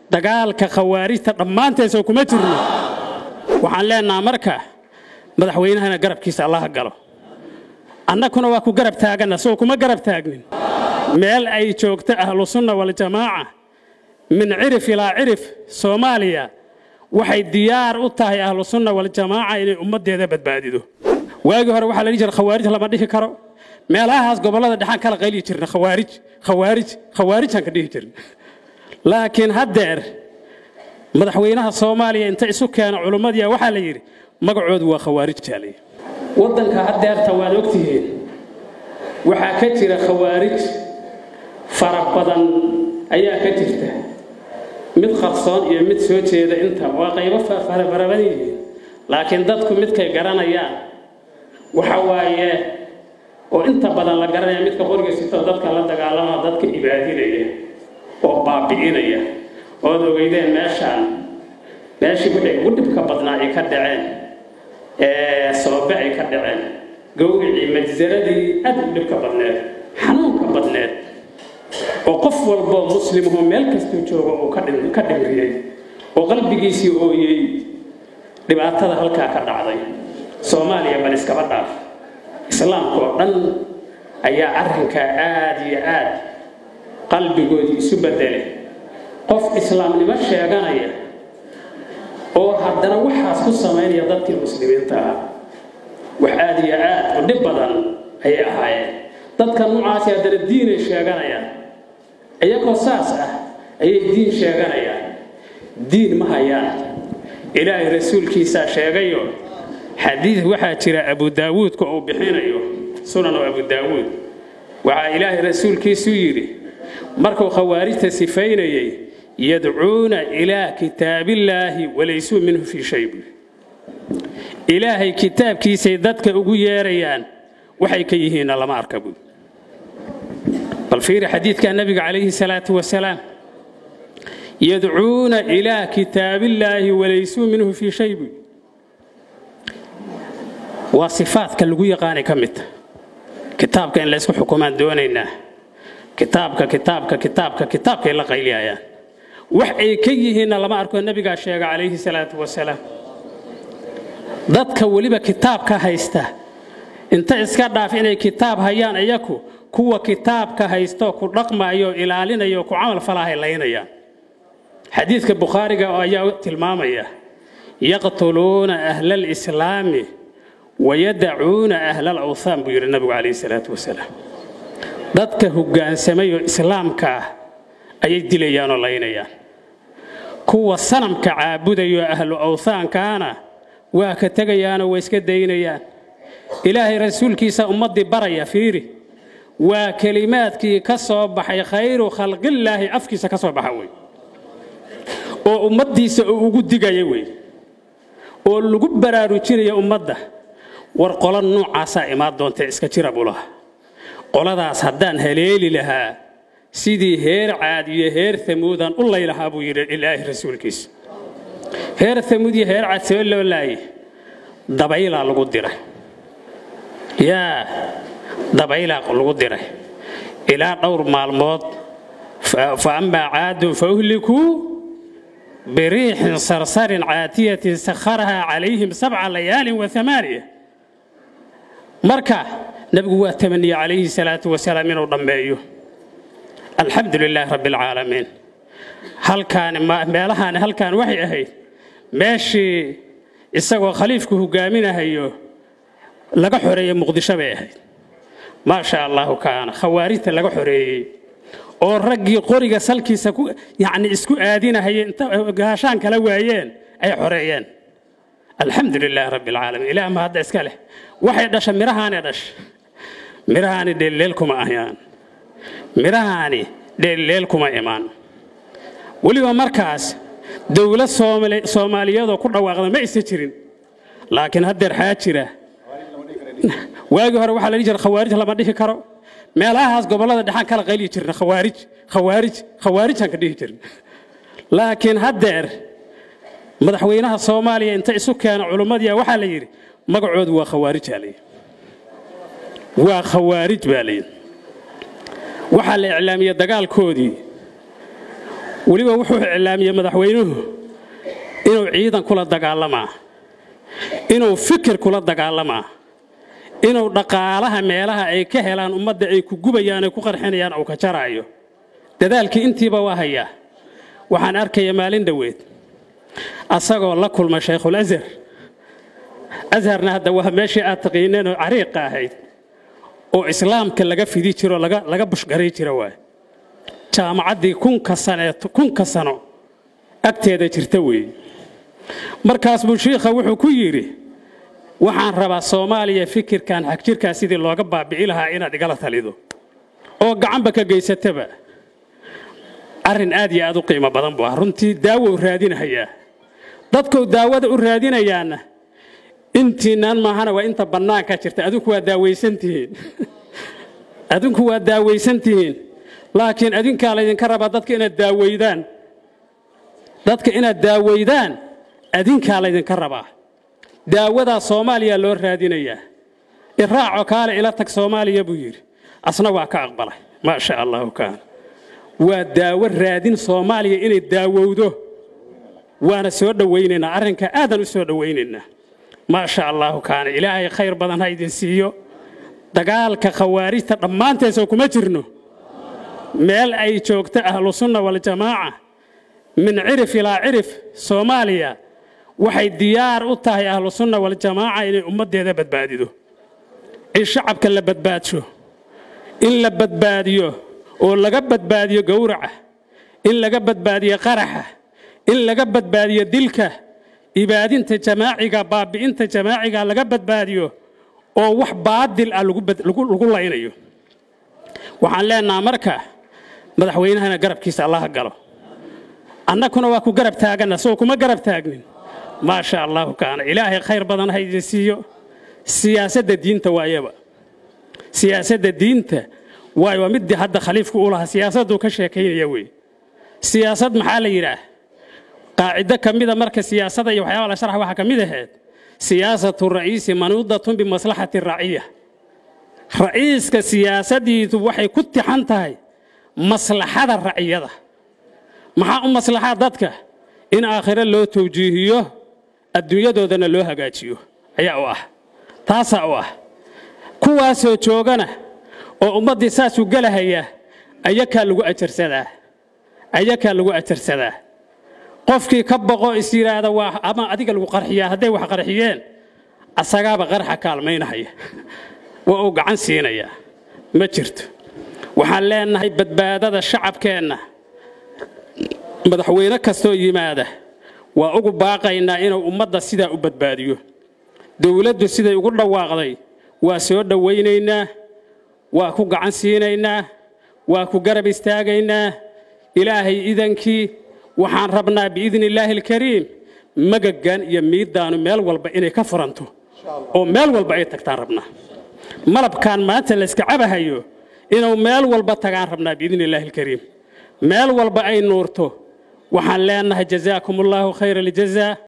dagaalka khawaarijta dhammaanteesoo kuma jirno waxaan leenaha marka madaxweynahana garabkiisa allaha galo annaguna waa ku garab taaganna soo kuma garab taagnin meel ay joogto ahlusunna waljamaaca min cirif ilaa cirif soomaaliya waxay diyaar u tahay ahlusunna waljamaaca inay ummaddeeda badbaadido waagii hore waxaa la dhihi jira khawaarij lama dhihi karo meelahaas gobollada dhexaan kala qayliyi jirna khawaarij khawaarij khawaarijaan ka dhihi jirna laakiin haddeer madaxweynaha soomaaliya inta isu keena culummadiya waxaa la yidhi magacoodu waa khawaarij jaalay waddanka haddeerta waad ogtihiin waxaa ka jira khawaarij fara badan ayaa ka jirta mid qarsoon iyo mid soo jeeda inta waa qaybo farabadan yihiin laakiin dadku midkay garanayaan waxa waaye oo inta badan la garanaya midka qoriga sito dadka la dagaalama dadka ibaadinaya oo baabi'inaya ood ogeydeen meeshaan meeshii wixii ugu dhibka badnaa ay ka dhaceen ee soobe ay ka dhaceen gowricii majsaradii aad u dhibka badneed xanuunka badneed oo qof walboo muslimuhu meel kastuu joogo uu ka dhimriyey oo qalbigiisii ooyey dhibaatada halkaa ka dhacday soomaaliya bal iskaba dhaaf islaamka oo dhan ayaa arrinkaa aad iyo aad qalbigoodii isu bedelay qof islaamnimo sheeganaya oo haddana waxaas ku samaynaya dadkii muslimiinta ah wax aad iyo aad u dhib badan ayay ahaayeen dadka noocaasi haddana diinay sheeganayaan iyagoo saas ah ayay diin sheeganayaan diin ma hayaan ilaahay rasuulkiisaa sheegayo xadiid waxaa jira abu daawuudka uu bixinayo sunan oo abu daawuud waxaa ilaahay rasuulkiisu yidhi markuu khawaarijta sifaynayay yadcuuna ilaa kitaabillaahi walaysuu minhu fii shay buy ilaahay kitaabkiisay dadka ugu yeerayaan waxay ka yihiinna lama arka buy bal fiiri xadiidka nabiga calayhi salaatu wasalaam yadcuuna ilaa kitaabillaahi walaysuu minhu fii shay buy waa sifaadka lagu yaqaanay ka midta kitaabka in laysku xukumaan doonaynaa kitaabka kitaabka kitaabka kitaabkay la qayliyayaan wax ay ka yihiinna lama arko nebigaa sheega calayhi salaatu wasalaam dadka weliba kitaabka haysta inta iska dhaaf inay kitaab hayaan iyaku kuwa kitaabka haysto ku dhaqmaayo ilaalinaya oo ku camal falaahay laynayaan xadiidka bukhaariga ayaa tilmaamaya yaqtuluuna ahla alislaami wayadacuuna ahla alawthaan buu yidhi nabigu calayhi salaatu wasalaam dadka hoggaansamay oo islaamka ah ayay dilayaan oo laynayaan kuwa sanamka caabudayoo ahlu awthaankaana waa ka tegayaanoo waa iska daynayaan ilaahay rasuulkiisa ummaddii baraya fiiri waa kelimaadkii ka soo baxay khayru khalqillaahi afkiisa ka soo baxa wey oo ummaddiisa uu ugu digaya wey oo lagu baraarujinaya ummadda war qola noocaasaa imaan doontae iska jira bulaha qoladaas haddaan haleeli lahaa sidii heer caad iyo heer amuudaan u laylahaa buu yidhi ilaahi rasuulkiisa heer amuud iyo heer caad see loo laaye dabaylaa lagu diray yaa dabaylaa lagu diray ilaa dhowr maalmood fa amaa caadun fa uhlikuu biriixin sarsarin caatiyatin sakharahaa calayhim sabca layaalin wa amaaniya marka nabigu waa tamaniye calayhi salaatu wasalaam inuu dhammeeyo alxamdu lilaahi rabbi alcaalamiin halkaani meelahaani halkaan waxay ahayd meeshii isagoo khaliifku hogaaminahayo laga xoreeyey muqdisho bay ahayd maa sha allahu kaana khawaarijta laga xoreeyey oo raggii qoriga salkiisa yacni isku aadinahaya inta gaashaan kala waayeen ay xoreeyeen alxamdu lilaahi rabbi alcaalamiin ilaah ma hadda iska leh waxay dhasha mirahaani dhasha mirahaani dheelleel kuma ahyaan mirahaani dheelleel kuma imaan weliba markaas dowlad soomaaliyadoo ku dhawaaqda ma isa jirin laakiin haddeer xaa jira waagii hore waxaa la dhihi jira khawaarij lama dhihi karo meelahaas gobollada dhexaan kala qayliyi jirna khawaarij khawaarij khawaarijaan ka dhihi jirna laakiin haddeer madaxweynaha soomaaliya inta isu keena culummadiya waxaa la yidhi magacoodu waa khawaarijaa layidhi waa khawaarij baa layidhi waxaa la iclaamiyey dagaalkoodii weliba wuxuu iclaamiyey madaxweynuhu inuu ciidan kula dagaalamaa inuu fikir kula dagaalamaa inuu dhaqaalaha meelaha ay ka helaan ummadda ay ku gubayaan ay ku qarxinayaan uu ka jaraayo dadaalkii intiiba waa hayaa waxaan arkaya maalin dhoweed asagoo la kulma shaykhul azhar azharna hadda waa meeshii aad taqiineen oo cariiqa ahayd oo islaamka laga fidi jiro laga bushgaray jira waay jaamacaddii kunka saneed kunka sano agteeda jirta weeye markaas buu shiikha wuxuu ku yidhi waxaan rabaa soomaaliya fikirkan xagjirkaa sidii looga baabi'i lahaa inaad igala talido oo gacanba ka geysataba arrin aad iyo aad u qiimo badan buu ah runtii daawo u raadinahayaa dadkou daawada u raadinayaana intiinaan maahana waa inta bannaanka jirta adinku waa daawaysantihiin adinku waa daawaysantihiin laakiin adinkaa laydinka rabaa dadka inaad daaweydaan dadka inaad daaweydaan adinkaa laydinka rabaa daawadaa soomaaliya loo raadinayaa iraaco kaale ila tag soomaaliya buu yidhi asna waa ka aqbalay maa sha allahu kaana waa daawo raadin soomaaliya inay daawowdo waana soo dhowaynaynaa arrinka aadan u soo dhowaynaynaa maa sha allahu kaana ilaahay khayr badan ha idin siiyo dagaalka khawaarijta dhammaanteesoo kuma jirno meel ay joogto ahlusunna waljamaaca min cirif ilaa cirif soomaaliya waxay diyaar u tahay ahlusunna waljamaaca inay ummaddeeda badbaadido in shacabka la badbaadsho in la badbaadiyo oo laga badbaadiyo gowraca in laga badbaadiyo qaraxa in laga badbaadiyo dilka ibaadinta jamaaciga baabi'inta jamaaciga laga badbaadiyo oo wax baadil ah lagu laynayo waxaan leenaha marka madaxweynahana garabkiisa allaha galo annakuna waa ku garab taaganna soo kuma garab taagnin maa sha allahu kaana ilaahay khayr badan ha idin siiyo siyaasadda diinta waayaba siyaasadda diinta waayo waa middii hadda khaliifku u lahaa siyaasadduu ka sheekaynaya wey siyaasad maxaa la yidhaah qaacido ka mida marka siyaasada iyo waxyaaba la sharxa waxaa ka mid ahayd siyaasatu ra'iisi manuudatun bimaslaxati raciya ra'iiska siyaasadiidu waxay ku tixan tahay maslaxada raciyada maxaa u maslaxaa dadka in aakhiro loo tawjiihiyo adduunyadoodana loo hagaajiyo ayaa u ah taasaa u ah kuwaasoo joogana oo ummaddii saasuu gelahaya ayakaa lagu ajarsadaa ayakaa lagu ajarsadaa qofkii ka boqo is yidhaahda waa ama adiga lagu qarxiyaa hadday wax qarxiyeen asagaaba qarxa kaalmaynahaya waa uu gacan siinayaa ma jirto waxaan leenahay badbaadada shacabkeenna madaxweyne kastoo yimaada waa ugu baaqaynaa inuu ummadda sidaa u badbaadiyo dowladdu siday ugu dhawaaqday waa soo dhowaynaynaa waa ku gacan siinaynaa waa ku garab istaagaynaa ilaahay idankii waxaan rabnaa biidni illaahi alkariim magagan iyo miiddaanu meel walba inay ka furanto oo meel walba ay tagtaan rabnaa malabkan maanta layska cabahayo inuu meel walba tagaan rabnaa biidni illaahi alkariim meel walba ay nuurto waxaan leenahay jazaakum allaahu khayra aljazaa